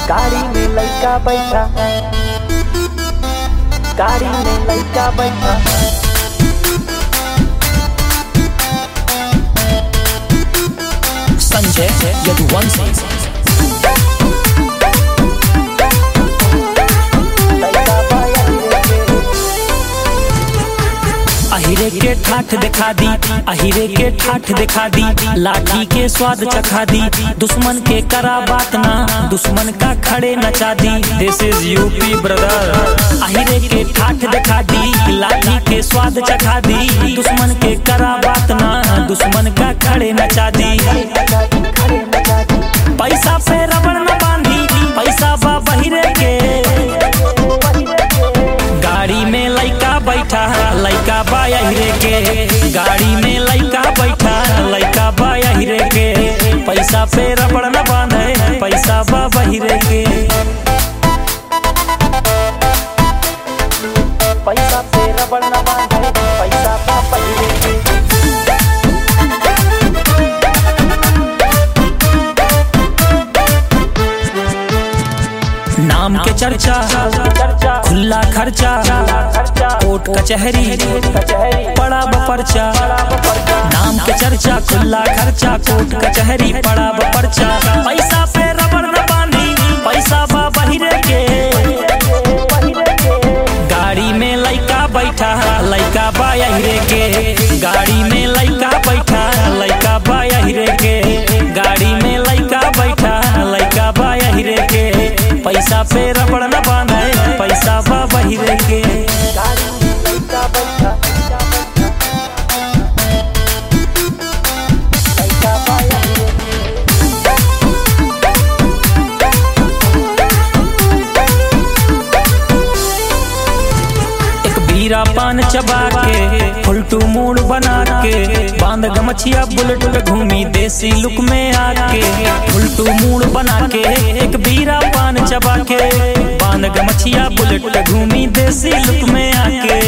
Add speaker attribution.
Speaker 1: गाड़ी में लड़का बैठा गाड़ी में लड़का बैठा
Speaker 2: संजय यदुवंशी
Speaker 1: लड़का बाया रे
Speaker 2: अहिरे के ठाठ दिखा दी अहिरे के ठाठ दिखा दी लाठी के स्वाद चखा दी दुश्मन के करा बात ना दुश्मन का खड़े नचा दी दिस इज यूपी ब्रदर अहिरे के ठाठ दिखा दी लाठी के स्वाद चखा दी दुश्मन के करा बात ना दुश्मन का खड़े नचा दी
Speaker 1: नचा दी खड़े नचा दी
Speaker 2: पैसा पे रबड़ न बांधी पैसा बा बहिरे के गाड़ी में लइका बैठा लइका बाया हिरे के गाड़ी में लइका बैठा लइका बाया हिरे के पैसा पे रबड़ न बांधे पैसा बा बहिरे के
Speaker 1: पैसा पे रबड़ न बांधे पैसा पा पहिले के
Speaker 2: नाम के चर्चा
Speaker 1: चर्चा
Speaker 2: खुला खर्चा
Speaker 1: खर्चा
Speaker 2: कोर्ट कचहरी
Speaker 1: कचहरी
Speaker 2: पड़ा ब पर्चा
Speaker 1: बड़ा पर्चा
Speaker 2: नाम के चर्चा खुला खर्चा कोर्ट कचहरी पड़ा ब पर्चा पैसा पे रबड़ न बांधी पैसा बा बहिरे के गाड़ी में लइका बैठा लइका बाया हिरे के गाड़ी में लइका बैठा लइका बाया हिरे के गाड़ी में लइका बैठा लइका बाया हिरे के पैसा पे रबड़ न बांधे पैसा बा बहिरे के
Speaker 1: गाड़ी में लड़का बैठा लड़का बाया रे
Speaker 2: एक बीरा पान चबा के फुलटू मूड बना के बांध गमछिया बुलेट पे घूमी देसी लुक में आके फुलटू मूड बना के एक बीरा पान चबा के बांध गमछिया बुलेट पे घूमी देसी लुक में आके